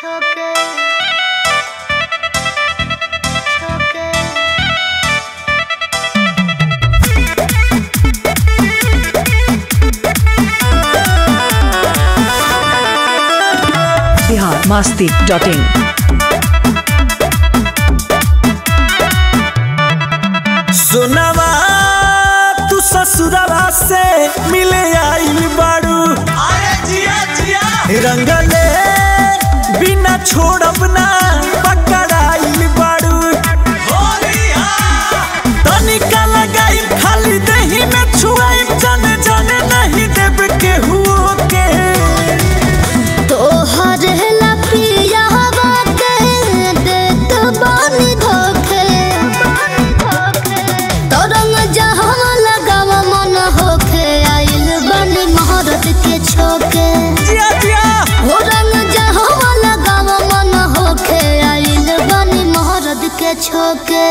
choque, choque. Bihar Masti dot in सुनवा तू ससुरवा से मिले आइल बाड़ू रंगले बिना छोड़ब ना पकड़ाइल बाड़ू तनिका लगाई खाली दही में छुआई जाने जाने नहीं देब केहू के तोहर ला पिया बाटे देत बानी धोखे तरंग जहाँ लगाव मन होखे आइल बानी महारत के छोके जिया जिया हो रंग जहाँ लगाव मन होखे आइल बानी महारत के छोके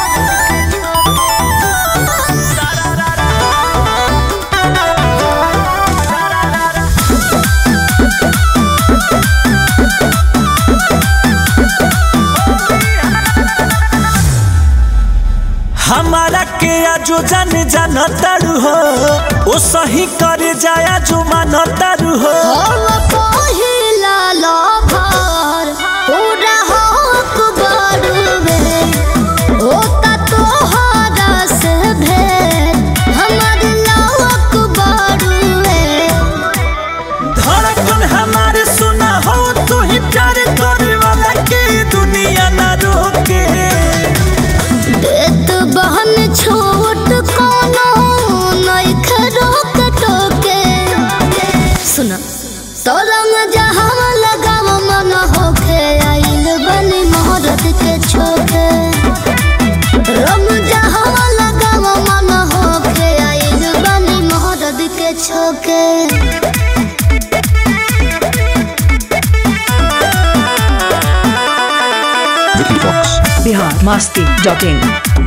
हमारा के आजो जान जान तारू हो ओ सही करे जाया जो मान तारू हो हम पहिला लभर पूरा हक बड़ुवे होता तोहरा से भेंट हमर लवक बड़ुवे धड़कन हमारे सुना हो तू ही प्यार करे वाला के दुनिया ना रोके देत बहन छोट कोनो नइखे रोक टोके सुना तरंग जहाँ लगाव मन होखे आइल बनी मोहरत के छोके रंग जहाँ लगाव मन होखे आइल बनी मोहरत के छोके बिहार मास्ती डॉट इन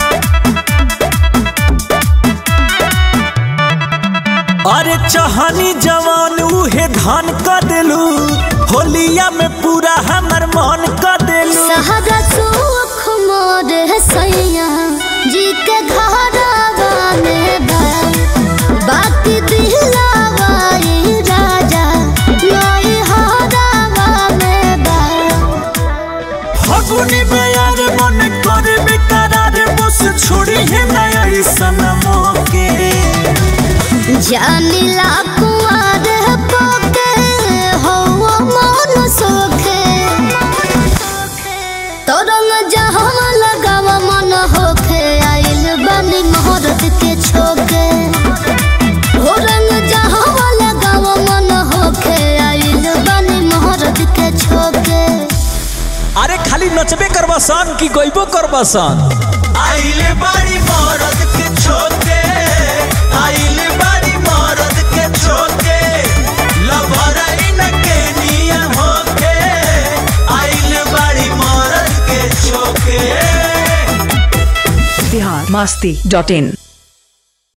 अरे चहनी जवान उहे धान कर देलू होलिया में पूरा हमर मन कर देलू सहरा सुख मोर सैया जी के घरवा में बा बाकी दिलावा ई राजा नई हरावा में बा फगुनी में यार मन करे बेकरार बस छोड़ी है नया सनमो के जानिला कुआर पोके हो मन सोखे तरंग जहाँ लगाव मन होखे आइल बनी मोहरत के छोके हो रंग जहाँ लगाव मन होखे आइल बनी मोहरत के छोके अरे खाली नचबे करबा सन कि गइबो करबा सन आइले बाड़ी मरद के छोटे आइले बाड़ी मरद के छोटे लभराई न के नियम होके आइले बाड़ी मरद के छोके बिहार मास्ती डॉट इन